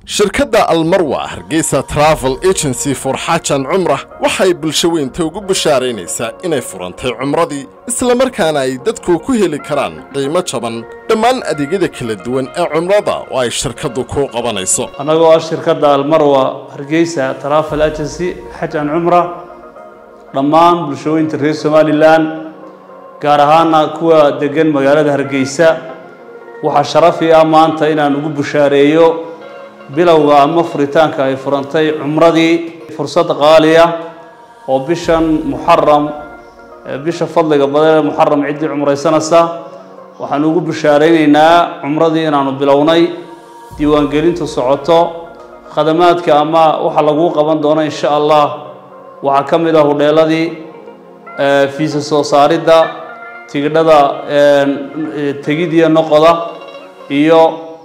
shirkadda almarwa hargeysa travel agency for xaajan cumrah waxay bulsho weynta ugu bashaaraynaysaa inay furantay cumradii islamarkaana ay dadku ku heli karaan qiimo jaban dhammaan adeegyada kala duwan ee cumrada oo ay shirkaddu kuu qabanayso annagoo ah shirkadda almarwa hargeysa travel agency xaj an cumra dhammaan bulshooyinta reer somalilan gaar ahaana kuwa degan magaalada hargeysa waxaa sharafi ah maanta inaan ugu bushaareeyo bilowga ama furitaanka ay furantay cumradii fursad qaaliya oo bishan muxaram bisha fadliga badan ee muxaram ciddii cumraysanaysa waxaan ugu bushaaraynaynaa cumradii inaanu bilownay diiwaangelintu socoto khadamaadka ama waxa laguu qaban doono insha allah waxaa ka mid ah hudheeladii fiisa soo saaridda tigidhada tegidiya noqoda iyo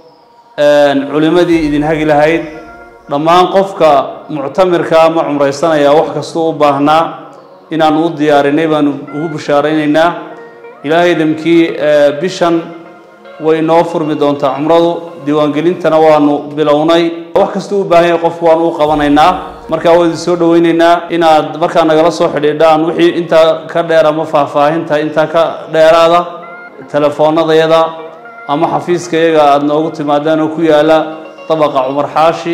culimadii idin hagi lahayd dhammaan qofka muctamirka ama cumraysanaya wax kastuu u baahnaa inaanu u diyaarinay baanu ugu bushaaraynaynaa ilaahay damkii bishan way inoo furmi doontaa cumradu diiwaangelintana waanu bilownay wax kastuu u baahan yahay qofku waanu u qabanaynaa markaa waa idin soo dhaweyneynaa inaad markaa nagala soo xidhiidhaan wixii intaa ka dheer ama faahfaahinta intaa ka dheeraada telefoonadayada ama xafiiska iyaga aada noogu timaadaan oo ku yaala dabaqa cumar xaashi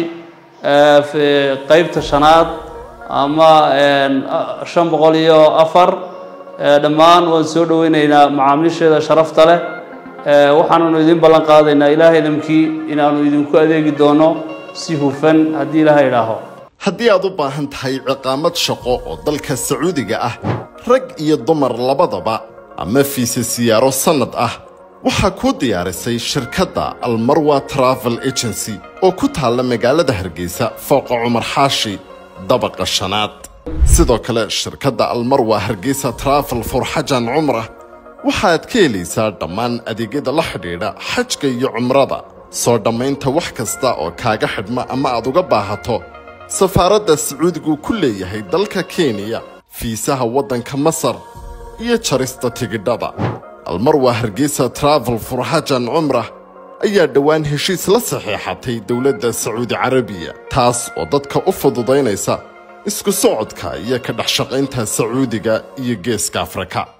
qeybta shanaad ama shan boqol iyo afar dhammaan waan soo dhaweyneynaa macaamiisheeda sharafta leh waxaananu idin ballan qaadaynaa ilaahay damkii inaanu idinku adeegi doono si hufan haddii ilaahay idhaaho haddii aad u baahan tahay ciqaamad shaqo oo dalka sacuudiga ah rag iyo dumar labadaba ama fiise siyaaro sannad ah waxaa kuu diyaarisay shirkadda almarwa travel agency oo ku taalla magaalada hargeysa fooqa cumar xaashi dabaqa shanaad sidoo kale shirkadda almarwa hargeysa travel for xajan cumrah waxaad ka helaysaa dhammaan adeegyada la xidhiidha xajka iyo cumrada soo dhammaynta wax kasta oo kaaga xidhma ama aad uga baahato safaaradda sacuudigu ku leeyahay dalka kenya fiisaha waddanka masar iyo jarista tigidhada almarwa hargeysa travel for xajan cumrah ayaa dhowaan heshiis la saxiixatay dowladda sacuudi carabiya taas oo dadka u fududaynaysa isku socodka iyo ka dhex shaqaynta sacuudiga iyo geeska afrika